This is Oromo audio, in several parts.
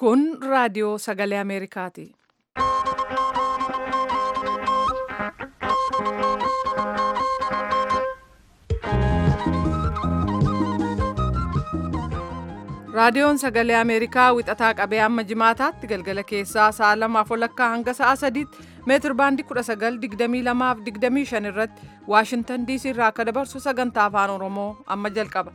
Kun raadiyoo sagalee Ameerikaati. Raadiyoon sagalee Ameerikaa wixataa qabee amma jimaataatti galgala keessaa sa'a lamaaf walakkaa hanga sa'a sadiitti meetir baandii 1922 fi 25 irratti Waashintan diisii irraa akka dabarsu sagantaa afaan Oromoo amma jalqaba.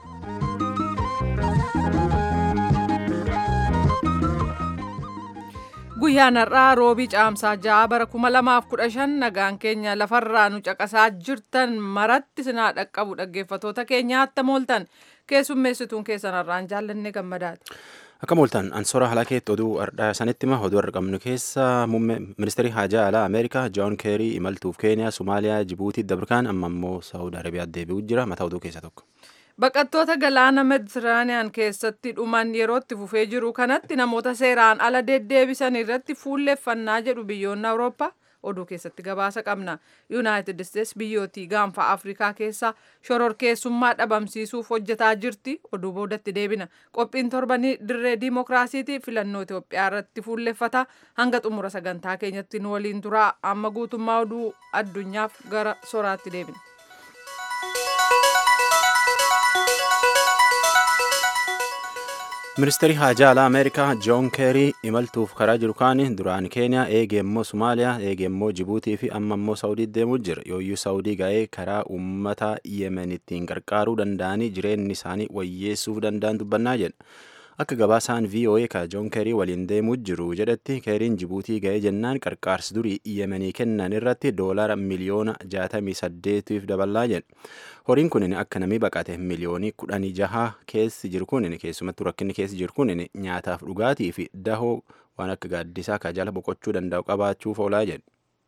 Guyyaan har'aa roobii caamsaa ja'a bara 2015 nagaan keenya lafarraa nu caqasaa jirtan maratti sinaa dhaqqabu dhaggeeffatoota keenya attam ooltan keessummeessituun keessan har'aan jaallanne gammadaati. Akka mooltan ansoora halakeetti oduu ardhaa sanitti hima oduu argamnu keessa muummee ministeerii haajaa alaa Ameerikaa Joon Keerii imaltuuf Keeniyaa, Somaaliyaa, Jibuutii, Dabirkaan amma immoo Saawud Arabiyaa deebi'uu jira mataa oduu keessaa tokko. Baqattoota galaana Meditiraaniyaan keessatti dhuman yeroo itti fufee jiru kanatti namoota seeraan ala deddeebisan irratti fuulleeffannaa jedhu biyyoonni Awurooppaa oduu keessatti gabaasa qabna. Yuunaayitid Isteets biyyootii gaanfa Afrikaa keessaa shororkeessummaa dhabamsiisuuf hojjetaa jirti. Oduu boodatti deebina. Qophiin torbanii dirree diimokiraasiitii filannoo Itoophiyaa irratti fuulleeffata. Hanga xumura sagantaa keenyatti nu waliin turaa. Amma guutummaa oduu addunyaaf gara soraatti deebina. Ministeerri haajaa alaa Ameerikaa Joon Keerii imaltuuf karaa jiru kaan duraan Keeniyaa eegee immoo Somaaliyaa eegee immoo Jibuutii fi amma immoo Saawudii deemuu jira. Yooyyuu Saawudii ga'ee karaa uummata Yemen ittiin gargaaruu danda'anii jireenyi isaanii wayyeessuuf danda'an dubbannaa jedha. Akka gabaasaan VOA ka Joon Keerii waliin deemuu jiru jedhetti Keeriin Jibuutii ga'ee jennaan qarqaarsi durii Yemenii kennan irratti doolara miliyoona 68tiif dabalaa jedha. Horiin kun akka namni baqate miliyoonii kudhanii jaha keessi jiru kun keessumattuu rakkinni keessi jiru kun nyaataaf dhugaatii fi dahoo waan akka gaaddisaa ka jala boqochuu danda'u qabaachuuf oolaa jedhe.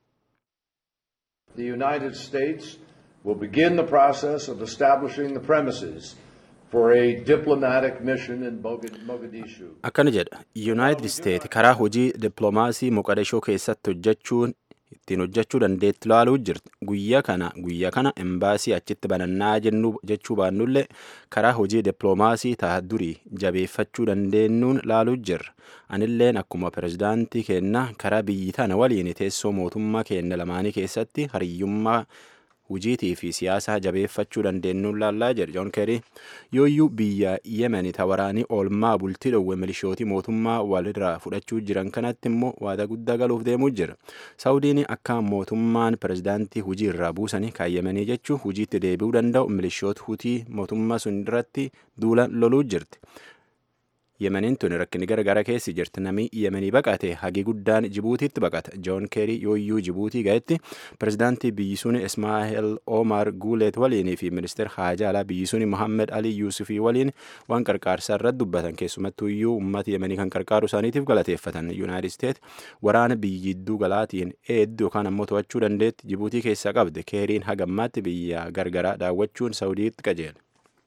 The United States will begin the process of establishing the premises for a diplomatic mission in Mogadishu. Akkana jedha Yuunaayitid Isteet karaa hojii dippiloomaasii Moqadishoo keessatti hojjechuun ittiin hojjechuu dandeetti laaluu jirti. Guyyaa kana guyyaa kana embaasii achitti banannaa jechuu baannullee karaa hojii dippiloomaasii ta'a durii jabeeffachuu dandeenyuun laaluu jirra. Anilleen akkuma pirezidaantii keenna karaa biyyi tana waliin teessoo mootummaa keenya lamaanii keessatti hariyyummaa hujiitii fi siyaasaa jabeeffachuu dandeenyuun laallaa jedhe Joon Keerii yooyyuu biyya Yemen waraanii oolmaa bultii dhowwe milishootii mootummaa walirraa fudhachuu jiran kanatti immoo waada guddaa galuuf deemuu jira. Saawudiin akka mootummaan pirezidaantii hujii irraa buusanii kaayyamanii jechuun hujiitti deebi'uu danda'u milishoota hutii mootummaa sun irratti duula loluu jirti. Yemeniin tun rakkinni garagara keessi jirti. Namni Yemenii baqate hagi guddaan Jibuutiitti baqata. Joon Keerii yooyyuu Jibuutii ga'etti pirezidaantii biyyi sun Ismaa'eel Omar Guuleet waliinii fi ministeera haajaa alaa biyyi sun Mohammed Ali Yuusufii waliin waan qarqaarsaa irratti dubbatan keessumattuu iyyuu uummata Yemenii kan qarqaaru isaaniitiif galateeffatan. Yuunaayitid Isteet waraana biyyi jidduu galaatiin eeddu yookaan ammoo to'achuu dandeetti Jibuutii keessaa qabde. Keeriin hagammaatti biyya gargaraa daawwachuun Saawudiitti qajeele.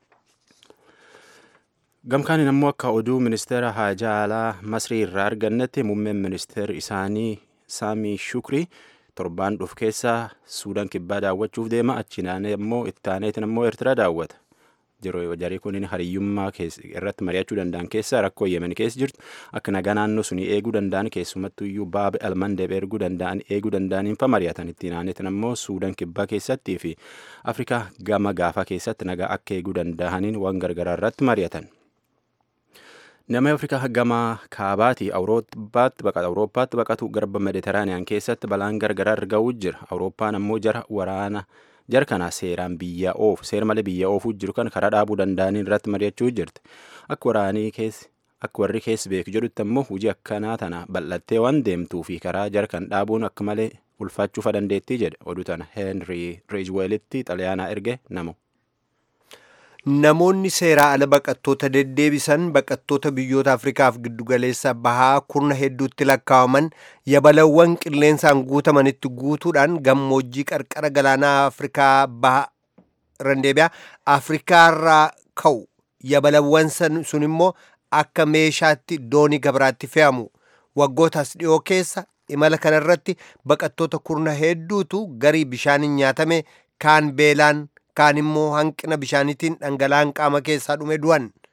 Gamkaan ammoo akka oduu ministeera haajaa alaa Masrii irraa argannetti muummeen ministeera isaanii Saamii Shukrii torbaan dhufu keessaa Suudaan kibbaa daawwachuuf deema. Achinaan immoo ittaaneetiin immoo Eertiraa daawwata. Jarii kun hariyyummaa irratti mari'achuu danda'an keessaa rakkoo Yemen keessa jirtu akka nagaa naannoo sunii eeguu danda'an keessumattuu iyyuu baaba almandeeb erguu danda'an eeguu danda'aniin fa mari'atan ittiin aaneetiin ammoo Suudaan kibbaa keessattii fi Afrikaa gama gaafaa keessatti nagaa akka eeguu danda'aniin waan gargaraa irratti mari'atan. Nama Afrikaa gama kaabaati Awurooppaatti baqatu Awurooppaatti baqatu garba Meditiraaniyaan keessatti balaan gargaraa argawuu jira. Awurooppaan ammoo jara waraana jara kana seeraan biyya oofu seera malee biyya oofuu jiru kan karaa dhaabuu danda'aniin irratti mari'achuu jirti. Akka waraanii keessi akka warri keessi beeku jedhutti ammoo hojii akkanaa tana bal'attee waan deemtuu fi karaa jara kan dhaabuun akka malee ulfaachuufa dandeettii jedhe oduu tana Heenrii Reejweelitti xalayaanaa erge namu. Namoonni seeraa ala baqattoota deddeebisan baqattoota biyyoota Afrikaaf giddugaleessa bahaa kurna hedduutti lakkaa'aman yabalawwan qilleensaan guutamanitti guutuudhaan gammoojjii qarqara galaanaa Afrikaa bahaa randeebiyaa Afrikaarraa ka'u yabalawwan sun immoo akka meeshaatti doonii gabraatti fe'amu waggootas dhiyoo keessa imala kanarratti baqattoota kurna hedduutu garii bishaaniin nyaatame kaan beelaan kaan immoo hanqina bishaaniitiin dhangala'aan qaama keessaa dhume du'an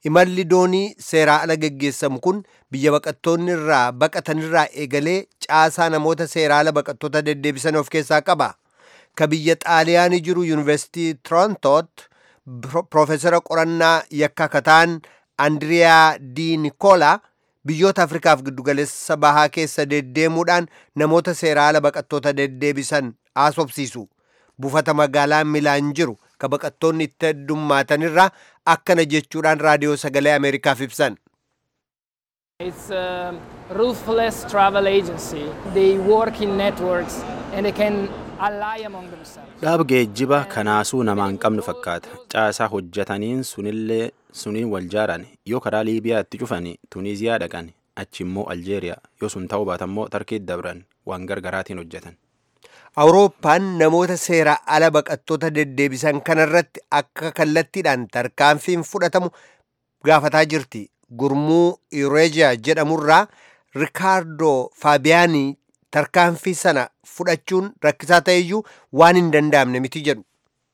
imalli doonii seeraa ala geggeessamu kun biyya baqattoonni irraa baqatanirraa eegalee caasaa namoota seeraa ala baqattoota deddeebisan of keessaa qaba ka biyya xaaliyaanii jiru yuunivarsiitii torontoot piroofeesara qorannaa yakka kataan andiriyaa di nikolaa biyyoota afrikaaf giddugaleessa bahaa keessa deddeemuudhaan namoota seeraa ala baqattoota deddeebisan haasofsiisu buufata magaalaa milaan jiru ka baqattoonni itti heddummaatan akkana jechuudhaan raadiyoo sagalee ameerikaaf ibsan It's a ruthless travel agency. They work in networks and they can ally among themselves. dhaab geejjiba kanaasuu namaa hin qabnu fakkaata caasaa hojjetaniin sunillee suniin wal jaaran yoo karaa liibiyaatti cufan tuniiziyaa dhaqan achi immoo aljeeriyaa yoo sun ta'uu baatammoo tarkiitti dabran waan gargaraatiin hojjetan awurooppaan namoota seeraa ala baqattoota deddeebisan kanarratti akka kallattiidhaan tarkaanfiin fudhatamu gaafataa jirti gurmuu ireejiyaa jedhamurraa rikaardoo faabiyaanii tarkaanfii sana fudhachuun rakkisaa ta'eyyuu waan hin danda'amne miti jedhu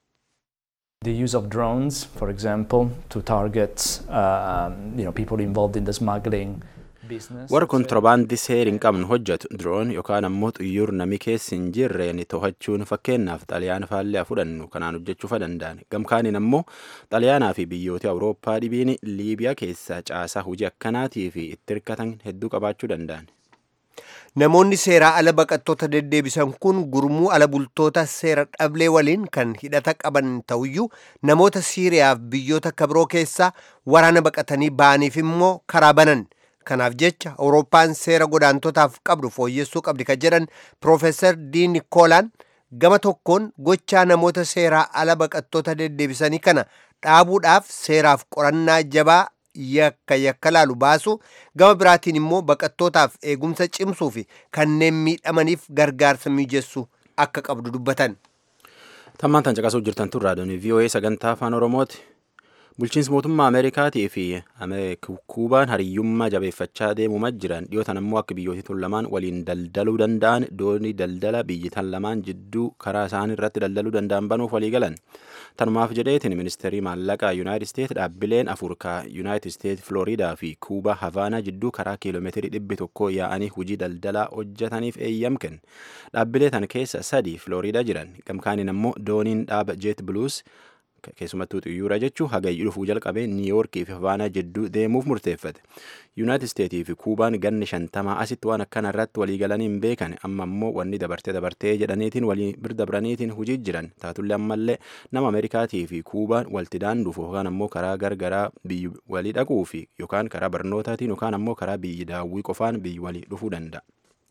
The use of drones, for example, to target um, you know, people involved in the smuggling business. warra kontirobaandii seera hin qabnu hojjetu diroon yookaan ammoo xiyyaara namni keessa hin jirreen to'achuun fakkeenyaaf xaliyaan faallee fudhannu kanaan hojjechuu danda'an gamkaaniin ammoo xaliyaanaa fi biyyoota awurooppaa dhibiin liibiyaa keessaa caasaa hojii akkanaatii fi itti hirkatan hedduu qabaachuu danda'an namoonni seeraa ala baqattoota deddeebisan kun gurmuu ala bultoota seera dhablee waliin kan hidhata qaban ta'uyyuu namoota siiriyaaf biyyoota kabiroo keessaa waraana baqatanii ba'aniif immoo karaa banan kanaaf jecha awurooppaan seera godaantotaaf qabdu fooyyessuu qabdi kan jedhan piroofeesar dii nikoolaan gama tokkoon gochaa namoota seeraa ala baqattoota deddeebisanii kana dhaabuudhaaf seeraaf qorannaa jabaa yakka yakka laalu baasu gama biraatiin immoo baqattootaaf eegumsa cimsuu fi kanneen miidhamaniif gargaarsa mijessu akka qabdu dubbatan. tammaan tan caqasuuf jirtan tun raadiyoon VOA sagantaa afaan oromooti bulchiinsi mootummaa ameerikaatii fi kuubaan hariyyummaa jabeeffachaa deemumaa jiran dhiyootan ammoo akka biyyooti tun lamaan waliin daldaluu danda'an doonii daldala biyyi tan lamaan jidduu karaa isaan irratti daldaluu danda'an banuuf walii galan tanumaaf jedheetiin ministeerii maallaqaa yuunaayitid isteet dhaabbileen afur ka yuunaayitid isteet flooriidaa fi kuubaa havaanaa jidduu karaa kiiloomeetirii dhibbi tokko yaa'anii hojii daldalaa hojjetaniif eeyyam kenne dhaabbilee tan keessa sadi flooriidaa jiran gamkaaniin ammoo dooniin dhaaba jeet buluus keessumattuu xiyyaara jechuun hagayyuu dhufuu jalqabee niiyoorkii fi havaanaa jidduu deemuuf murteeffate yuunaayitid isteetii fi kuubaan ganni shantamaa asitti waan akkana irratti walii galanii hin beekan amma ammoo wanni dabartee dabartee jedhaniitiin walii birdabraniitiin hujii jiran taatullee ammallee nama ameerikaatii fi kuubaan walti daanduuf yookaan ammoo karaa gargaraa biyyi walii dhaquu fi yookaan karaa barnootaatiin yookaan ammoo karaa biyyi daawwii qofaan biyyi walii dhufuu danda'a.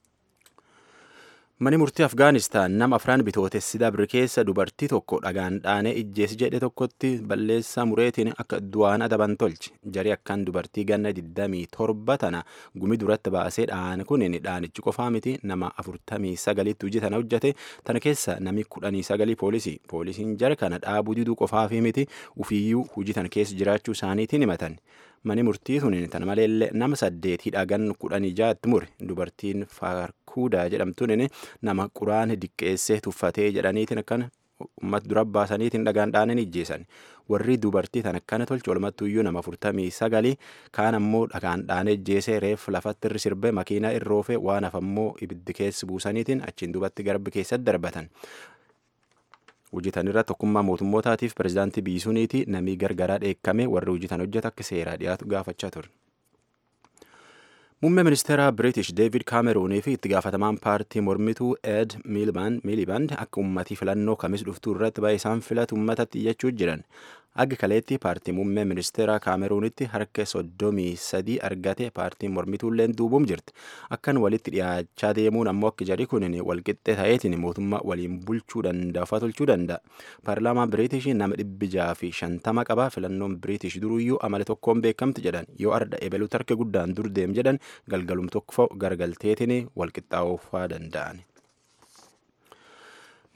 Mani murtii Afgaanistaan nama afraan bitootessi dabre keessa dubartii tokko dhagaan dhaanee ijjeessi jedhe tokkotti balleessaa mureetiin akka du'aan adaban tolche. Jari akkaan dubartii ganna 27 tana gumi duratti baasee dhaan kunin dhaanichi qofaa miti nama 49 hojii tana hojjete tana keessa nami 19 poolisii. Poolisiin jara kana dhaabuu diduu qofaa fi miti ufiyyuu hojii tana keessa jiraachuu isaaniitiin himatan. Mani murtii sun tana maleellee nama saddeet hidhagan kudhanii jaatti mure dubartiin faarkuudaa jedhamtuun nama quraan diqqeessee tuffatee jedhaniitiin akkana uummata dura baasaniitiin dhagaan dhaananii ijjeessan warri dubartii tan akkana tolche walumattuyyuu nama afurtamii sagalii kaan ammoo dhagaan dhaanee ijjeesee reef lafatti irri sirbe makiinaa irroofe waan hafammoo ibiddi keessi buusaniitiin achiin dubatti garbi keessatti darbatan. hojjetan irra tokkummaa mootummootaatiif pirezidaantii biisuuniiti namii gargaraa dheekkame warri hojjetan hojjeta akka seeraa dhiyaatu gaafachaa ture. Muummee ministeeraa British David Cameroonii fi itti gaafatamaan paartii mormituu Ed Miliband akka uummatii filannoo kamis dhuftuu irratti baay'ee isaan filatu uummatatti iyyachuu jiran. Aggi kaleetti paartii muummee ministeeraa Kaameruunitti harka soddomii sadii argate paartiin mormituulleen duubuum jirti. Akkan walitti dhiyaachaa deemuun ammoo akka jari kun walqixxee ta'eetiin mootummaa waliin bulchuu danda'a tolchuu danda'a. Paarlaamaan Biriitish nama dhibbi jaha fi shantama qaba filannoon Biriitish duruyyuu amala tokkoon beekamti jedhan yoo arda ebeluutti harka guddaan dur deem jedhan galgalum tokko gargalteetiin walqixxaa'uufaa danda'an.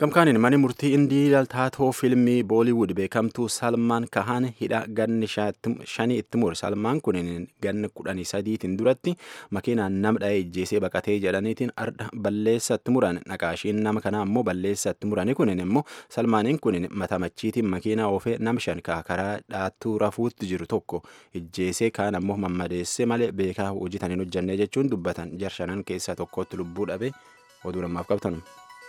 Gamkaaniin mani murtii indii taatoo fiilmii booliwud beekamtuu Salmaan Kahaan hidha ganni shanii itti mure. Salmaan kun ganni kudhanii sadiitiin duratti makiinaan nama dha'ee ijjeesee baqatee jedhaniitiin arda balleessa itti muran. Naqaashiin nama kanaa immoo balleessa itti murani kunin immoo Salmaaniin kun mata machiitiin makiinaa oofee nam shan karaa dhaattuu rafuutti jiru tokko ijjeesee kaan ammoo mammadeessee malee beekaa hojjetaniin hojjannee jechuun dubbatan jarshanan keessaa tokkotti lubbuu dhabe oduu namaaf qabtanu.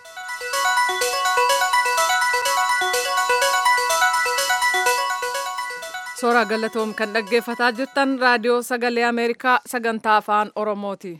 Suuraa galatoom kan dhaggeeffataa jirtan raadiyoo sagalee Ameerikaa sagantaa afaan Oromooti.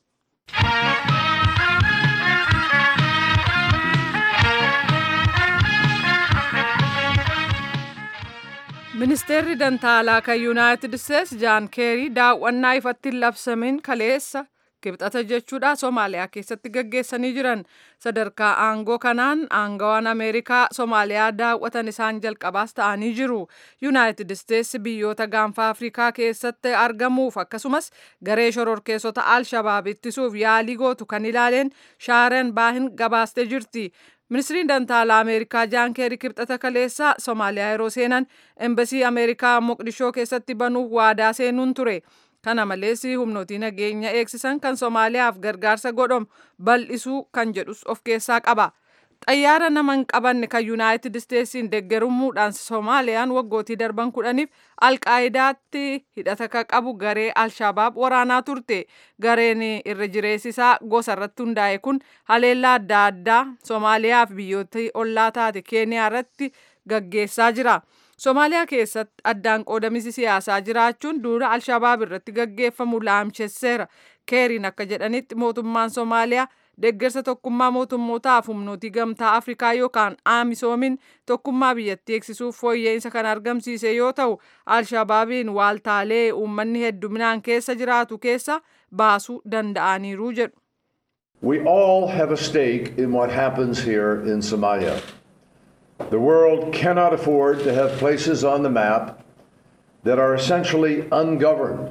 Ministeerri Dantaalaa kan Yuunaayitid Isteets Jaan Keerii daawwannaa ifatti hin labsamin kaleessa kibxata jechuudha Somaaliyaa keessatti gaggeessanii jiran sadarkaa aangoo kanaan aangawaan Ameerikaa Somaaliyaa daawwatan isaan jalqabaas ta'anii jiru. Yuunaayitid Isteets biyyoota gaanfa Afrikaa keessatti argamuuf akkasumas garee shororkeessota Al-Shabaab ittisuuf yaalii gootu kan ilaaleen Shaaren Baahin gabaastee jirti. Ministiriin Dantaalaa Ameerikaa Jaan Keerii kibxata kaleessaa Somaaliyaa yeroo seenan embasii Ameerikaa Moqdishoo keessatti banuuf waadaa seenuun ture. Kana malees humnootii nageenya eegsisan kan Somaaliyaaf gargaarsa godhamu bal'isuu kan jedhus of keessaa qaba. Xayyaara nama hin qabanne kan Yuunaayitid Isteetsiin deeggarummuudhaan Soomaaliyaan waggootii darban kudhaniif Alqaayidaatti hidhata kan qabu garee Alshabaab waraanaa turte. Gareen irra jireessisaa gosa irratti hundaa'e kun haleellaa adda addaa Soomaaliyaa fi biyyoota ollaa taate Keeniyaa irratti gaggeessaa jira. Soomaaliyaa keessatti addaan qoodamisi siyaasaa jiraachuun duula Alshabaab irratti gaggeeffamu laamchesseera. Keeriin akka jedhanitti mootummaan Soomaaliyaa deeggarsa tokkummaa mootummootaaf humnootii gamtaa Afrikaa yookaan aamisoomin tokkummaa biyyattii eegsisuuf fooyya'insa kan argamsiise yoo ta'u Alshabaabiin waaltaalee uummanni hedduminaan keessa jiraatu keessa baasuu danda'aniiru jedhu. We all have a stake in what happens here in Somalia. The world cannot afford to have places on the map that are essentially ungoverned.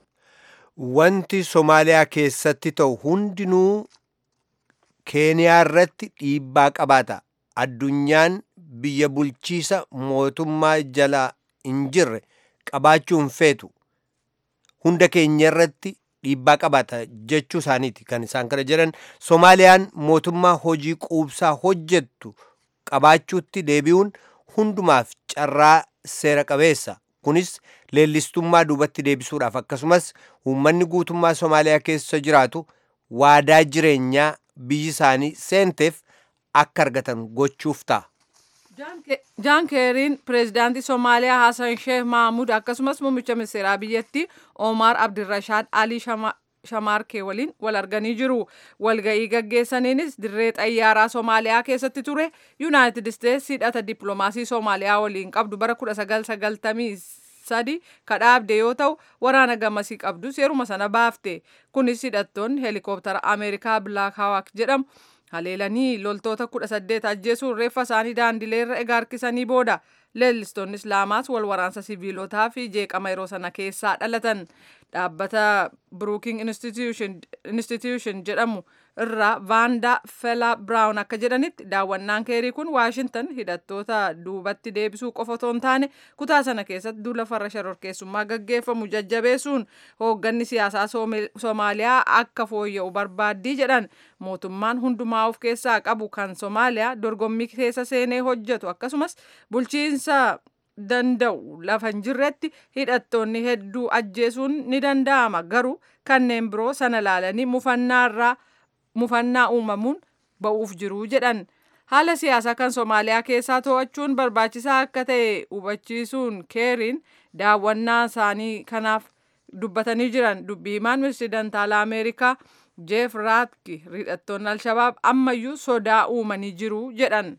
Wanti Somaaliyaa keessatti ta'u hundinuu Keeniyaa irratti dhiibbaa qabaata. Addunyaan biyya bulchiisa mootummaa jala hin jirre qabaachuu hin feetu. Hunda keenya irratti dhiibbaa qabaata jechuu isaaniiti kan isaan kana jedhan. Somaaliyaan mootummaa hojii quubsaa hojjettu qabaachuutti deebi'uun hundumaaf carraa seera qabeessa. Kunis leellistummaa duubatti deebisuudhaaf akkasumas uummanni guutummaa Somaaliyaa keessa jiraatu waadaa jireenyaa biyyi isaanii seenteef akka argatan gochuuf ta'a. Jaan Keeriin pireezidaantii Somaaliyaa Hassan Sheekh Mahmud akkasumas muummicha ministeeraa biyyattii Omar Abdirashaad Alii Shamaarkee waliin wal arganii jiru. Walga'ii gaggeessaniinis dirree xayyaaraa Somaaliyaa keessatti ture. Yuunaayitid Isteets hidhata dippiloomaasii Somaaliyaa waliin qabdu bara 1990 sadi kadhaabde yoo ta'u waraana gamasii qabdus yeruma sana baafte. Kunis hidhattoonni heelikooptara Ameerikaa Black Hawk jedhamu haleelanii loltoota kudha saddeet ajjeesuun reeffa isaanii daandileerra egaa harkisanii booda leellistoonni islaamaas wal waraansa siviilotaa fi jeeqama yeroo sana keessaa dhalatan dhaabbata Brooking Institution jedhamu irraa vaandaa fela biraawun akka jedhanitti daawwannaan keerii kun waashintan hidhattoota duubatti deebisuu qofa otoo hin taane kutaa sana keessatti duula farra shororkeessummaa gaggeeffamu jajjabeessuun hoogganni siyaasaa Soomaaliyaa akka fooyya'u barbaaddii jedhan mootummaan hundumaa of keessaa qabu kan Soomaaliyaa dorgommii keessa seenee hojjetu akkasumas bulchiinsa danda'u lafa hin jirretti hidhattoonni hedduu ajjeesuun ni danda'ama garuu kanneen biroo sana laalanii mufannaarraa mufannaa uumamuun ba'uuf jiru jedhan haala siyaasaa kan Soomaaliyaa keessaa to'achuun barbaachisaa akka ta'e hubachiisuun keeriin daawwannaa isaanii kanaaf dubbatanii jiran dubbii himaan ministeera dantaalaa Ameerikaa Jeef Raatki hidhattoonni Alshabaab ammayyuu sodaa uumanii jiru jedhan.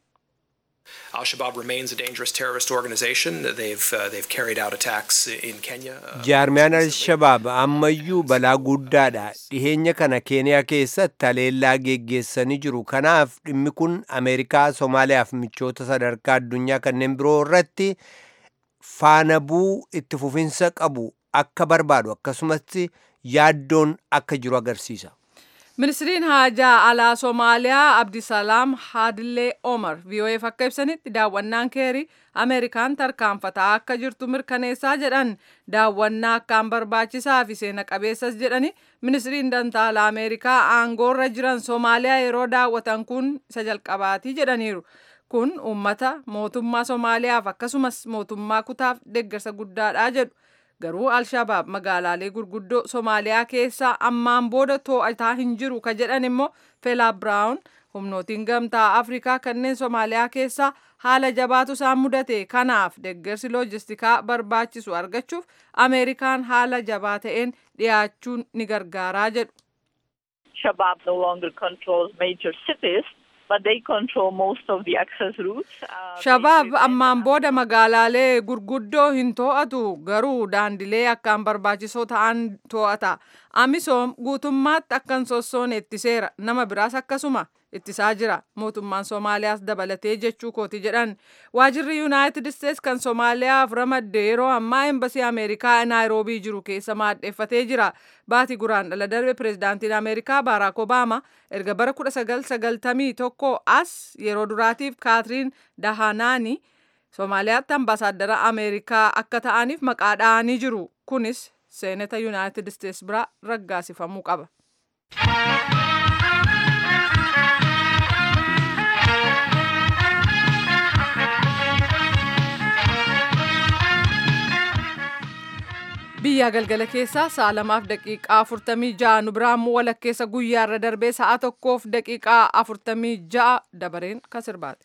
Al Shabaab remains a dangerous terrorist organization. They've uh, they've carried out attacks in Kenya. Uh, Jaarmiyaan Al-Shabaab ammayyuu balaa guddaadha. Dhiheenya kana Keeniyaa keessatti haleellaa geggeessanii jiru. Kanaaf dhimmi kun Ameerikaa, Somaaliyaa fi michoota sadarkaa addunyaa kanneen biroo irratti faana bu'uu itti fufinsa qabu akka barbaadu akkasumas yaaddoon akka jiru agarsiisa. Ministiriin haajaa alaa Somaaliyaa Abdisalaam Haadillee Omar VOAf akka ibsanitti daawwannaan keerii Ameerikaan tarkaanfataa akka jirtu mirkaneessaa jedhan daawwannaa akkaan barbaachisaa fi seena qabeessas jedhani ministiriin dantaa alaa Ameerikaa aangoorra jiran Somaaliyaa yeroo daawwatan kun isa jalqabaatii jedhaniiru. Kun uummata mootummaa Somaaliyaaf akkasumas mootummaa kutaaf deeggarsa guddaadha jedhu. Garuu Alshabaab magaalaalee gurguddoo Somaaliyaa keessaa ammaan booda to'ataa hin jiru ka jedhan immoo Felaa Biraawun humnootiin gamtaa Afrikaa kanneen Somaaliyaa keessaa haala jabaatu isaan mudate kanaaf deeggarsi loojistikaa barbaachisu argachuuf Ameerikaan haala jabaa ta'een dhiyaachuun ni gargaaraa jedhu. Shabab no longer controls major cities. but they control most of the access routes. Uh, Shabaab ammaan booda magaalaalee gurguddoo hin to'atu garuu daandilee akkaan barbaachisoo ta'an to'ata. Amisoom guutummaatti akkan sossoon ittiseera nama biraas akkasuma ittisaa jira mootummaan Somaaliyaas dabalatee jechuu kooti jedhan waajirri Yuunaayitid Isteets kan Somaaliyaaf ramadde yeroo ammaa embasii Ameerikaa Naayiroobii jiru keessa maadheeffatee jira baatii guraan dhala darbe pireezidaantiin Ameerikaa Baaraak Obaama erga bara 1991 as yeroo duraatiif Kaatiriin Dahanaani Somaaliyaatti ambaasaaddara Ameerikaa akka ta'aniif maqaa dha'anii jiru kunis seenata Yuunaayitid Isteets bira raggaasifamuu qaba. biyyaa galgala keessaa sa'a lamaaf daqiiqaa afurtamii ja'a nu biraan walakkeessa guyyaarra darbee sa'a tokkoof daqiiqaa afurtamii ja'a dabareen kan sirbaate.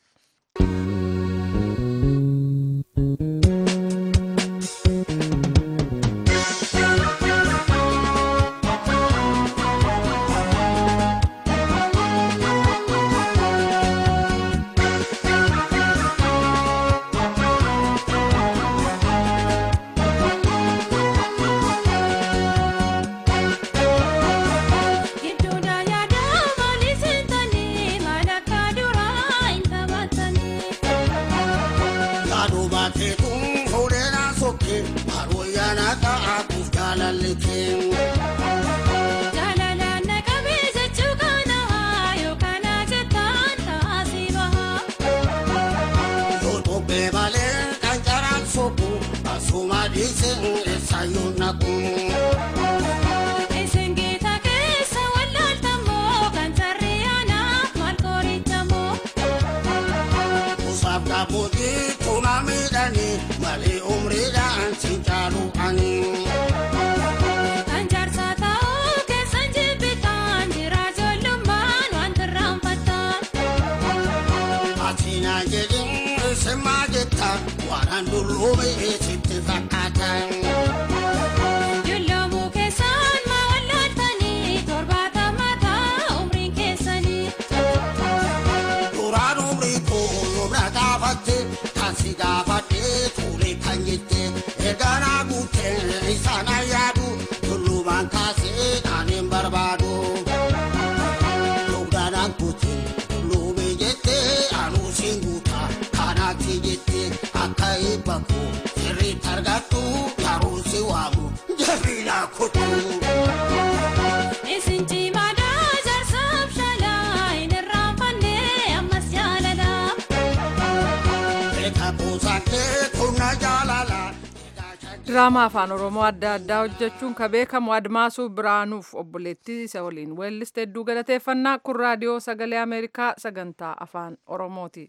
diraamaa afaan oromoo adda addaa hojjechuun ka beekamu admaasuu biraanuuf obboleettii isa waliin weelliste hedduu galateeffannaa kun raadiyoo sagalee ameerikaa sagantaa afaan oromooti.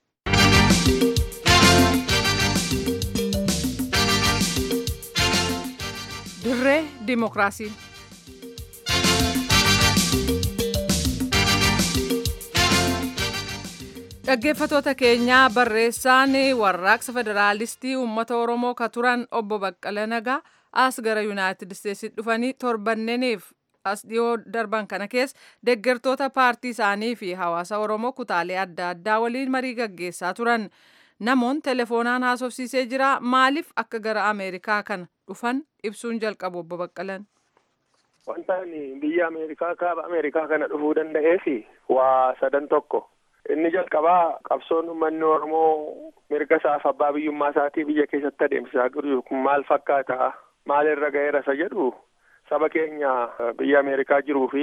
dirree dimokiraasii. dhaggeeffatoota keenyaa barreessaan warraaqsa federaalistii uummata oromoo ka turan obbo Baqqala Nagaa as gara yuunaayitid isteetsi dhufanii torbanneeniif as dhiyoo darban kana keessa deeggartoota paartii isaanii fi hawaasa oromoo kutaalee adda addaa waliin marii gaggeessaa turan namoon telefoonaan haasofsiisee jira maaliif akka gara ameerikaa kana dhufan ibsuun jalqabu obbo Baqqalan. Wanta biyya Ameerikaa kaaba Ameerikaa kana dhufuu danda'eef waa sadan tokko. inni jalqabaa qabsoon uummanni oromoo mirga isaaf abbaa biyyummaa isaatii biyya keessatti adeemsisaa jiru kun maal fakkaata maalirra ga'eera isa jedhu saba keenya biyya ameerikaa jiruu fi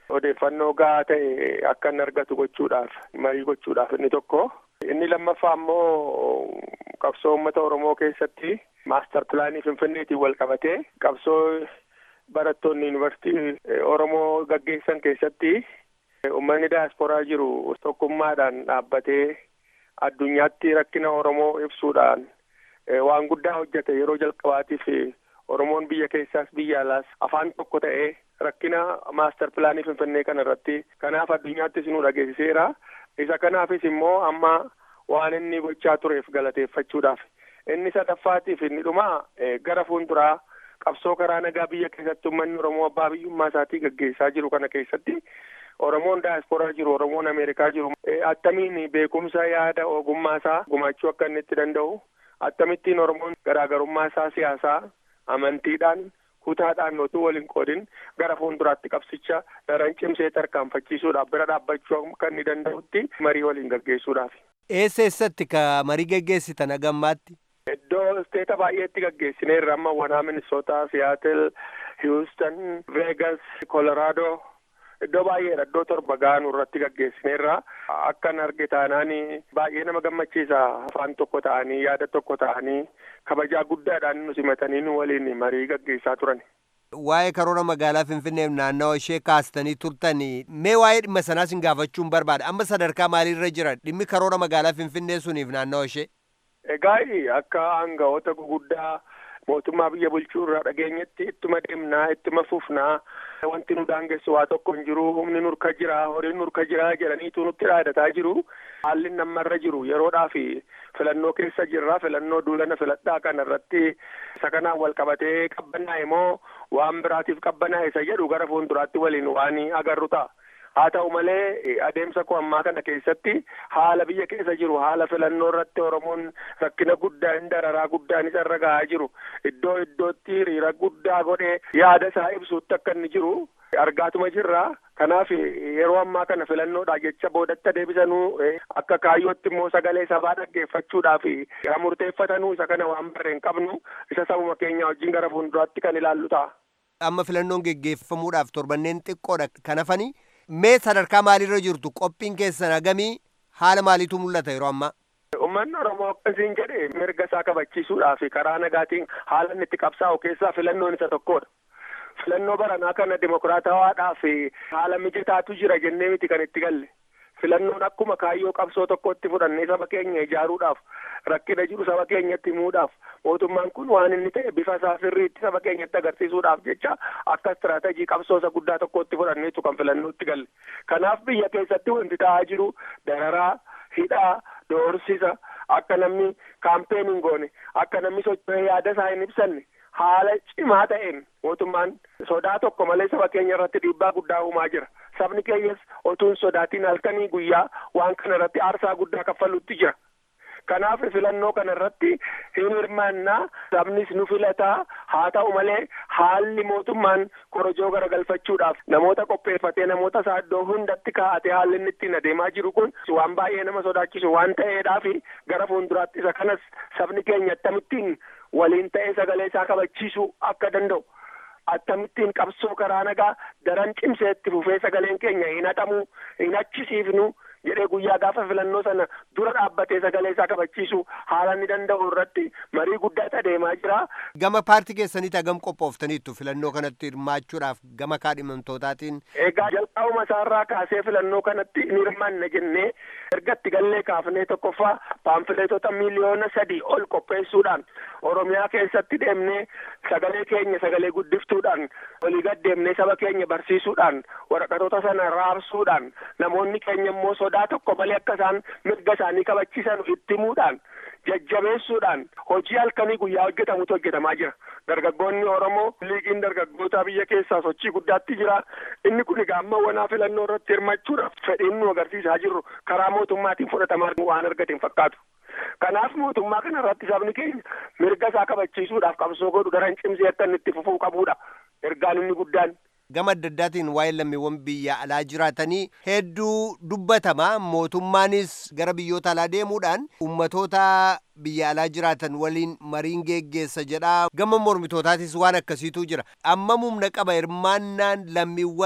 odeeffannoo gahaa ta'e akka inni argatu gochuudhaaf marii gochuudhaaf inni tokko. Inni lammaffaa immoo qabsoo uummata Oromoo keessatti maastar pilaanii Finfinneetiin wal qabatee qabsoo barattoonni yuunivarsiitii Oromoo gaggeessan keessatti uummanni daasporaa jiru tokkummaadhaan dhaabbatee addunyaatti rakkina Oromoo ibsuudhaan waan guddaa hojjete yeroo jalqabaatiif Oromoon biyya keessaas biyya alaas afaan tokko ta'ee rakkina maastar pilaanii Finfinnee kana irratti kanaaf addunyaattis nu dhageessiseera. Isa kanaafis immoo amma waan inni gochaa tureef galateeffachuudhaaf. Inni sadaffaatiif inni dhuma gara fuulduraa qabsoo karaa nagaa biyya keessatti uummanni Oromoo abbaa biyyummaa isaatii gaggeessaa jiru kana keessatti Oromoon daasporaa jiru, Oromoon Ameerikaa jiru. Attamiin beekumsa yaada ogummaa isaa gumaachuu akka inni itti danda'u, akkamittiin Oromoon garaagarummaa isaa siyaasaa amantiidhaan kutaadhaan otuu waliin qoodin gara fuulduraatti qabsicha daran cimsee tarkaanfachiisuudhaaf bira dhaabbachuu akka inni danda'utti marii waliin gaggeessuudhaaf. Eessa eessatti ka marii gaggeessitan hagammaatti? Iddoo isteeta baay'eetti gaggeessineerra amma wanaa Minnesota, Seattle, Houston, Vegas, Colorado iddoo baay'eedha iddoo torba gaanu irratti gaggeessineerra akkan arge taanaan baay'ee nama gammachiisa afaan tokko ta'anii yaada tokko ta'anii kabajaa guddaadhaan nu simatanii nu waliin marii gaggeessaa turan. Waa'ee karoora magaalaa Finfinneef naannawa ishee kaastanii turtan mee waa'ee dhimma sanaas hin gaafachuun barbaada amma sadarkaa maaliirra jira dhimmi karoora magaalaa Finfinnee suniif naannawa ishee. Egaa akka aangawoota guguddaa mootummaa biyya bulchuu irraa dhageenyetti ittuma deemnaa ittuma fufnaa wanti nu daangessu waa tokko hin jiru humni nurka jira horiin nurka jira jedhaniitu nutti dhaadataa jiru haalli nammarra jiru yeroodhaa fi filannoo keessa jirra filannoo duulana filadhaa kana irratti isa kanaan wal qabatee qabbanaa'e moo waan biraatiif qabbanaa'e isa jedhu gara fuulduraatti waliin waan agarru ta'a. haa ta'u malee adeemsa koo ammaa kana keessatti haala biyya keessa jiru haala filannoo irratti oromoon rakkina guddaa hin dararaa guddaan isa irra gahaa jiru iddoo iddootti hiriira guddaa godhee yaada isaa ibsuutti akka inni jiru argaatuma jirra kanaaf yeroo ammaa kana filannoodha jecha boodatti deebisanuu akka kaayyootti immoo sagalee sabaa dhaggeeffachuudhaaf murteeffatanuu isa kana waan barreen qabnu isa sabuma keenya wajjin gara fuulduraatti kan ilaallu ta'a. Amma filannoon geggeeffamuudhaaf torbanneen xiqqoodha kan hafanii mee sadarkaa maaliirra jirtu qophiin keessan hagamii haala maaliitu mul'ata yeroo ammaa. Uummanni Oromoo akkasiin jedhe mirga isaa kabachiisuudhaaf karaa nagaatiin haala inni itti qabsaa'u keessaa filannoon isa tokkodha. Filannoo baranaa kana dimokiraatawaadhaaf haala mijataatu jira jennee miti kan itti galle. Filannoon akkuma kaayyoo qabsoo tokkotti fudhannee saba keenya ijaaruudhaaf rakkina jiru saba keenyatti himuudhaaf mootummaan kun waan inni ta'e bifa isaa sirriitti saba keenyatti agarsiisuudhaaf jecha akka istiraatejii qabsoo isa guddaa tokkotti fudhanneetu kan filannootti galle. Kanaaf biyya keessatti wanti ta'aa jiru dararaa, hidhaa, doorsisa akka namni kaampeenii goone akka namni socho'ee yaada isaa hin ibsanne haala cimaa ta'een mootummaan sodaa tokko malee saba keenya irratti dhiibbaa guddaa uumaa jira. Sabni keenyas otuun sodaatiin halkanii guyyaa waan kana irratti aarsaa guddaa kaffaluutti jira. Kanaaf filannoo kana irratti hin hirmaannaa sabnis nu filataa haa ta'u malee haalli mootummaan korojoo garagalfachuudhaaf namoota qopheeffatee namoota isaa iddoo hundatti kaa'atee haalli inni ittiin adeemaa jiru kun waan baay'ee nama sodaachisu waan ta'eedhaaf gara fuulduraatti isa kanas sabni keenya akkamittiin waliin ta'ee sagalee isaa kabachiisuu akka danda'u. Akkamittiin qabsoo karaa nagaa daran cimsee itti fufee sagaleen keenya hin hatamu hin achisiifnu jedhee guyyaa gaafa filannoo sana dura dhaabbatee sagalee isaa kabachiisu haala inni danda'u irratti marii guddaatu adeemaa jira. Gama paartii keessaniitti hagam qophooftaniittu filannoo kanatti hirmaachuudhaaf gama kaadhimamtootaatiin. Egaa jalqabuma isaarraa kaasee filannoo kanatti ni hirmaanna jennee erga itti gallee kaafnee tokkoffaa paamfileetota miiliyoona sadii ol qopheessuudhaan Oromiyaa keessatti deemnee sagalee keenya sagalee guddiftuudhaan olii gad deemnee saba keenya barsiisuudhaan waraqatoota sana raabsuudhaan namoonni keenya immoo sodaa tokko malee akka isaan mirga isaanii kabachiisan itti himuudhaan jajjabeessuudhaan hojii halkanii guyyaa hojjetamutu hojjetamaa jira. Dargaggoonni Oromoo liigiin dargaggoota biyya keessaa sochii guddaatti jira. Inni kun egaa amma wanaa filannoo irratti hirmachuudhaaf fedhiin nu agarsiisaa jirru karaa mootummaatiin fudhatamaa waan argate hin fakkaatu. Kanaaf mootummaa kana irratti sabni keenya mirga isaa kabachiisuudhaaf qabsoo godhu daran cimsee akka inni itti fufuu qabudha. Ergaan inni guddaan. Gama adda addaatiin waa'ee lammiiwwan biyya alaa jiraatanii hedduu dubbatama. Mootummaanis gara biyyoota alaa deemuudhaan ummatoota biyya alaa jiraatan waliin mariin geggeessa jedha. Gama mormitootaatis waan akkasiitu jira. Amma humna qaba hirmaannaan lammiiwwan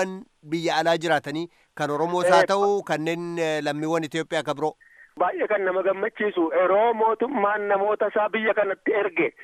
biyya alaa jiraatanii kan Oromoos haa ta'u kanneen lammiiwwan Itoophiyaa kan biroo. Baay'ee kan nama gammachiisu yeroo mootummaan namoota isaa biyya kanatti erge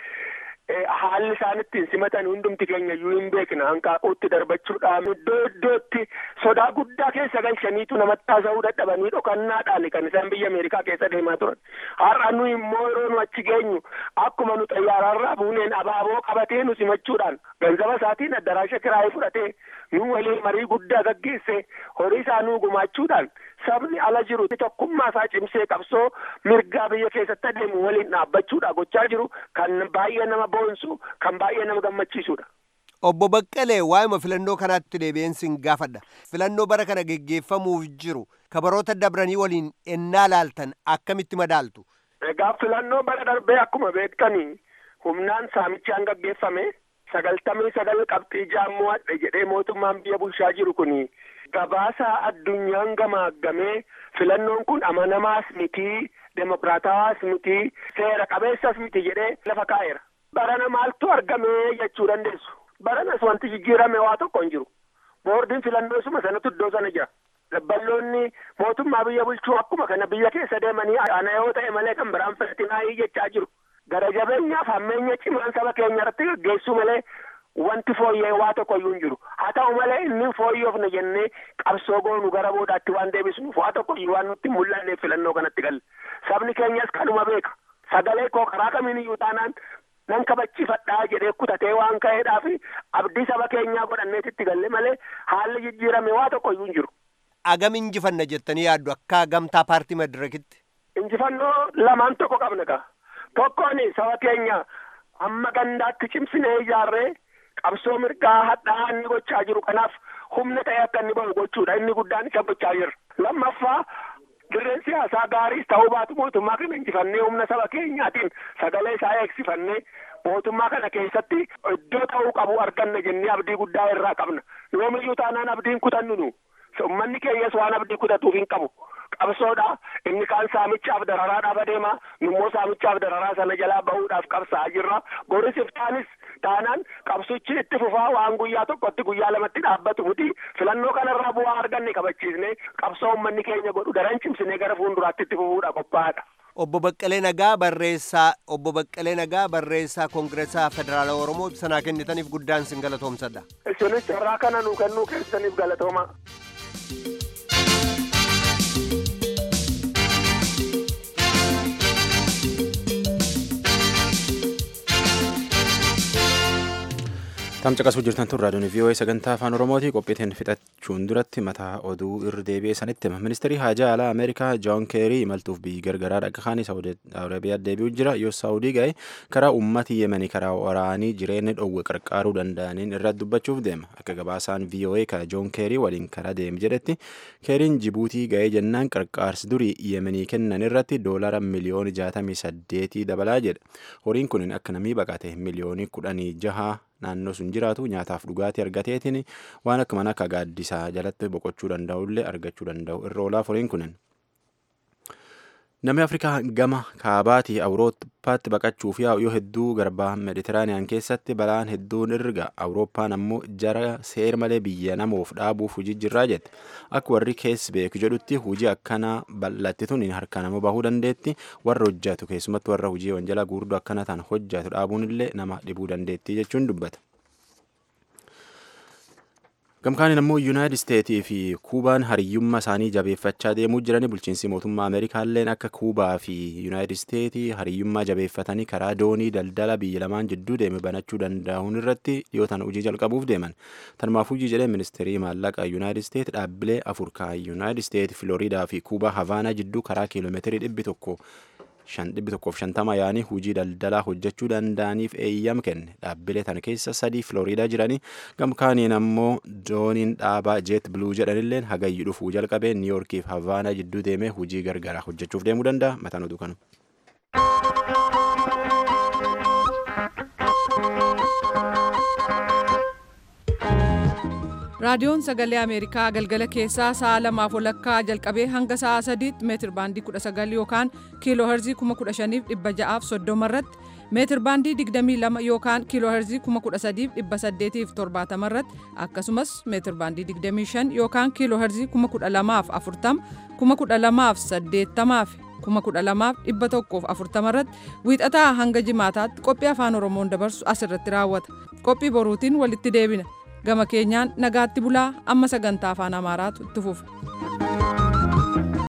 haalli isaan ittiin simatan hundumti keenya iyyuu hin beekna hanqaaquutti darbachuudhaan iddoo iddootti sodaa guddaa keessa galchaniitu namatti haasa'uu dadhabanii dhokannaadhaan kan isaan biyya Ameerikaa keessa deemaa turan. Har'a nu immoo yeroo nu achi geenyu akkuma nu xayyaararraa buuneen abaaboo qabatee nu simachuudhaan ganzaba isaatiin addaraasha kiraayee fudhatee nu waliin marii guddaa gaggeesse horii isaa nu gumaachuudhaan sabni ala jiru tokkummaa isaa cimsee qabsoo mirgaa biyya keessatti adeemu waliin dhaabbachuudha gochaa jiru kan baay'ee nama boonsu kan baay'ee nama gammachiisudha. Obbo Baqqalee waa'ima filannoo kanaatti deebi'een sin gaafadha. Filannoo bara kana geggeeffamuuf jiru kabaroota dabranii waliin ennaa laaltan akkamitti madaaltu? Egaa filannoo bara darbee akkuma beektanii humnaan saamichaan gaggeeffame sagaltamii sagal qabxii jaammo'adhe jedhee mootummaan biyya bulchaa jiru kuni gabaasa addunyaan gamaaggamee filannoon kun amanamaas mitii demokraatawaas mitii seera qabeessas miti jedhee lafa kaa'eera. Barana maaltu argamee jechuu dandeessu. Baranas wanti jijjiirame waa tokko hin jiru. Boordiin filannoo suma sanatu iddoo sana jira. Dabballoonni mootummaa biyya bulchuu akkuma kana biyya keessa deemanii ana yoo ta'e malee kan biraan filatinaa jechaa jiru. Gara jabeenyaaf hammeenya cimaan saba keenya irratti gaggeessuu malee wanti fooyya'e waa tokko iyyuu hin jiru. Haa ta'u malee inni fooyyofne jennee qabsoo goonu gara boodaatti waan deebisnuuf waa tokko iyyuu waan nutti mul'anneef filannoo kanatti galle. Sabni keenyas kanuma beeka. Sagalee koo karaa kamiin iyyuu taanaan nan kabachiifadhaa jedhee kutatee waan ka'eedhaaf abdii saba keenyaa godhanneetitti galle malee haalli jijjiirame waa tokko iyyuu hin jiru. Agam injifanna jettanii yaaddu akka gamtaa paartii madirakitti. Injifannoo lamaan tokko qabna gaa. Tokkoon saba keenya hamma gandaatti cimsinee ijaarree qabsoo mirgaa hadhaa inni gochaa jiru kanaaf humna ta'e akka inni bahu gochuudha inni guddaan isa gochaa jirra. Lammaffaa dirreen siyaasaa gaariis ta'uu baatu mootummaa kana injifannee humna saba keenyaatiin sagalee isaa eegsifannee mootummaa kana keessatti iddoo ta'uu qabu arganna jennee abdii guddaa irraa qabna. Yoomiyyuu taanaan abdiin kutannu nu. Uummanni keenyas waan abdii kutatuuf hin qabu. Qabsoodha. Inni kaan saamichaaf dararaadhaaf adeema. Nummoo saamichaaf dararaa sana jalaa bahuudhaaf qabsaa'aa jirra. Goris iftaanis taanaan qabsichi itti fufaa waan guyyaa tokkotti guyyaa lamatti dhaabbatu miti. Filannoo kanarraa bu'aa arganne kabachiisnee qabsoo uummanni keenya godhu daran cimsinee gara fuulduraatti itti fufuudha qophaa'aadha. Obbo Baqqalee Nagaa barreessaa Obbo Baqqalee Nagaa barreessaa Koongireesaa Federaala Oromoo ibsanaa kennitaniif guddaan sin galatoomsadha. Isinis carraa kana nuu kennuu keessaniif galatooma. Tamcaqasuu jirtan tun raadiyoon VOA sagantaa afaan Oromooti qophiitiin fixachuun duratti mataa oduu irra deebi'ee sanitti hima. Ministeerri haajaa alaa Ameerikaa Joon Keerii imaltuuf biyyi gargaraa dhaqa kaanii Saawudi Arabiyaa deebi'u jira. Yoo Saawudii ga'e karaa uummati Yemanii karaa waraanii jireenya dhowwe qarqaaruu danda'aniin irratti dubbachuuf deema. Akka gabaasaan VOA ka Joon Keerii waliin karaa deemu jedhetti Keeriin Jibuutii ga'ee jennaan qarqaarsi durii Yemenii kennan irratti doolara miliyoona jaatamii saddeetii dabalaa jedha. Horiin kun akka namii baqate miliyoonii kudhanii jaha naannoo sun jiraatu nyaataaf dhugaatii argateetiin waan akka mana akka gaaddisaa jalatti boqochuu danda'ullee argachuu danda'u irra oolaa horiin kunin. Namni Afrikaa gama kaabaatii Awurooppaatti baqachuuf yaa'u yoo hedduu garbaa Meditiraaniyaan keessatti balaan hedduun irga Awurooppaan ammoo jara seer malee biyya namoof dhaabuuf hojii jirraa jette. Akka warri keessa beeku jedhutti hojii akkanaa bal'attituun harka nama bahuu dandeetti warra hojjatu keessumatti warra hojii wanjalaa guurdoo akkana ta'an hojjatu dhaabuun illee nama dhibuu dandeetti jechuun dubbata. gamkaaniin ammoo yuunaayitid isteetii fi kuubaan hariyyummaa isaanii jabeeffachaa deemuu jiranii bulchiinsi mootummaa ameerikaalleen akka kuubaa fi yuunaayitid isteetii hariyyummaa jabeeffatanii karaa doonii daldala biyya lamaan jidduu deeme banachuu danda'uun irratti dhiyootaan hojii jalqabuuf deeman tanumaaf hojii jedhee ministeerii maallaqa yuunaayitid isteet dhaabbilee afur kan yuunaayitid isteet filooriidaa fi kuubaa havaanaa jidduu karaa kiiloomeetirii dhibbi tokko shan dhibbi tokkoof shantama yaanii hojii daldalaa hojjechuu danda'aniif eeyyam kenne dhaabbilee tana keessa sadii filooriidaa jiranii gamkaaniin ammoo dooniin dhaabaa jeet biluu jedhanilleen hagayyi dhufuu jalqabee niiyorkiif havaanaa jidduu deemee hojii gargaraa hojjechuuf deemuu danda'a mataan oduu kanu. raadiyoon sagalee ameerikaa galgala keessaa sa'a lamaaf walakkaa jalqabee hanga sa'a sadiitti meetir baandii 19 yookaan kiiloo herzii 15630 irratti meetir baandii 22 yookaan kiiloo herzii 13870 irratti akkasumas meetir baandii 25 yookaan kiiloo herzii 12040 12080 fi 12140 irratti wiixataa hanga jimaataatti qophii afaan oromoon dabarsu asirratti raawwata qophii boruutiin walitti deebina gama keenyaan nagaatti bulaa amma sagantaa afaan amaaraatu itti fufa.